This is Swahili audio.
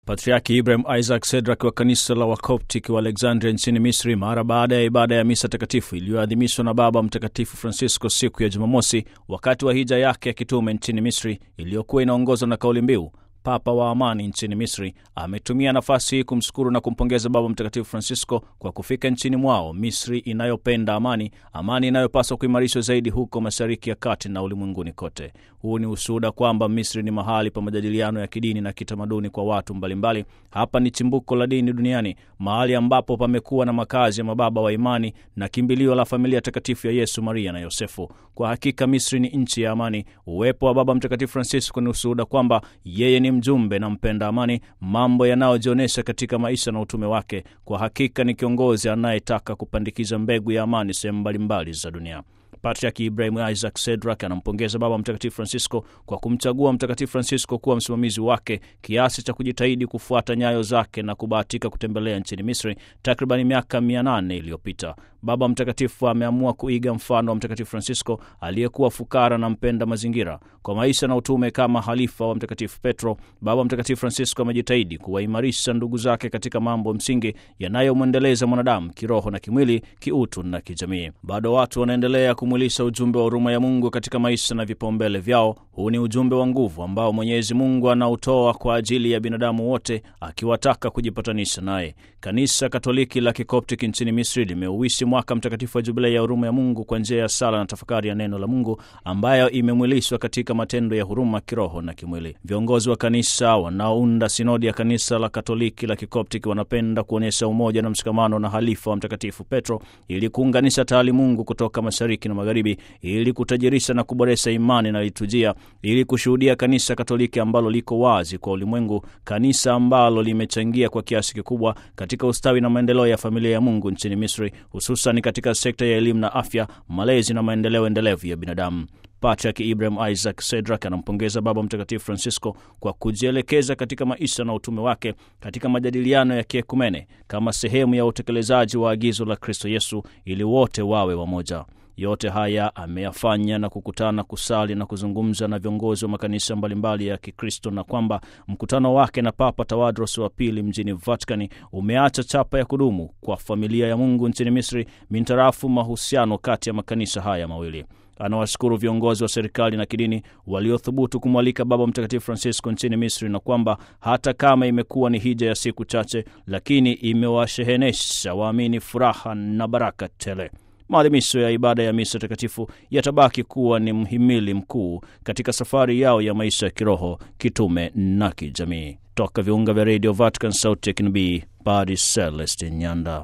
Patriaki Ibrahim Isaac Sedrak wa kanisa la Wakoptik wa Alexandria nchini Misri, mara baada ya ibada ya misa takatifu iliyoadhimishwa na Baba Mtakatifu Francisco siku ya Jumamosi wakati wa hija yake ya kitume nchini Misri iliyokuwa inaongozwa na kauli mbiu Papa wa amani nchini Misri ametumia nafasi hii kumshukuru na kumpongeza Baba Mtakatifu Francisco kwa kufika nchini mwao, Misri inayopenda amani, amani inayopaswa kuimarishwa zaidi huko Mashariki ya Kati na ulimwenguni kote. Huu ni ushuhuda kwamba Misri ni mahali pa majadiliano ya kidini na kitamaduni kwa watu mbalimbali. Hapa ni chimbuko la dini duniani, mahali ambapo pamekuwa na makazi ya mababa wa imani na kimbilio la familia takatifu ya Yesu, Maria na Yosefu. Kwa hakika Misri ni nchi ya amani. Uwepo wa Baba Mtakatifu Francisco ni ushuhuda kwamba yeye ni mjumbe na mpenda amani, mambo yanayojionyesha katika maisha na utume wake. Kwa hakika ni kiongozi anayetaka kupandikiza mbegu ya amani sehemu mbalimbali za dunia. Patriaki Ibrahim Isaac Sedrak anampongeza Baba Mtakatifu Francisco kwa kumchagua Mtakatifu Francisco kuwa msimamizi wake kiasi cha kujitahidi kufuata nyayo zake na kubahatika kutembelea nchini Misri takribani miaka mia nane iliyopita. Baba Mtakatifu ameamua kuiga mfano wa Mtakatifu Francisco aliyekuwa fukara na mpenda mazingira. Kwa maisha na utume kama halifa wa Mtakatifu Petro, Baba Mtakatifu Francisco amejitahidi kuwaimarisha ndugu zake katika mambo msingi yanayomwendeleza mwanadamu kiroho na kimwili, kiutu na kijamii. Bado watu wanaendelea kumwilisha ujumbe wa huruma ya Mungu katika maisha na vipaumbele vyao. Huu ni ujumbe wa nguvu ambao Mwenyezi Mungu anautoa kwa ajili ya binadamu wote, akiwataka kujipatanisha naye. Kanisa Katoliki la Kikoptiki nchini Misri limeuishi mwaka mtakatifu wa jubilei ya huruma ya Mungu kwa njia ya sala na tafakari ya neno la Mungu ambayo imemwilishwa katika matendo ya huruma kiroho na kimwili. Viongozi wa kanisa wanaounda sinodi ya kanisa la Katoliki la Kikoptiki wanapenda kuonyesha umoja na mshikamano na halifa wa Mtakatifu Petro ili kuunganisha taalimungu kutoka mashariki na magharibi, ili kutajirisha na kuboresha imani na liturujia, ili kushuhudia kanisa Katoliki ambalo liko wazi kwa ulimwengu, kanisa ambalo limechangia kwa kiasi kikubwa katika ustawi na maendeleo ya familia ya Mungu nchini Misri, hususan katika sekta ya elimu na afya, malezi na maendeleo endelevu ya binadamu. Patrick Ibrahim Isaac Sedrak anampongeza Baba Mtakatifu Francisco kwa kujielekeza katika maisha na utume wake katika majadiliano ya kiekumene kama sehemu ya utekelezaji wa agizo la Kristo Yesu ili wote wawe wamoja. Yote haya ameyafanya na kukutana, kusali na kuzungumza na viongozi wa makanisa mbalimbali ya Kikristo, na kwamba mkutano wake na Papa Tawadros wa pili mjini Vatikani umeacha chapa ya kudumu kwa familia ya Mungu nchini Misri mintarafu mahusiano kati ya makanisa haya mawili. Anawashukuru viongozi wa serikali na kidini waliothubutu kumwalika Baba Mtakatifu Francisco nchini Misri, na kwamba hata kama imekuwa ni hija ya siku chache, lakini imewashehenesha waamini furaha na baraka tele. Maadhimisho ya ibada ya misa takatifu yatabaki kuwa ni mhimili mkuu katika safari yao ya maisha ya kiroho, kitume na kijamii. Toka viunga vya redio Vatican, sauti ya kinabii, Padre Celestin Nyanda.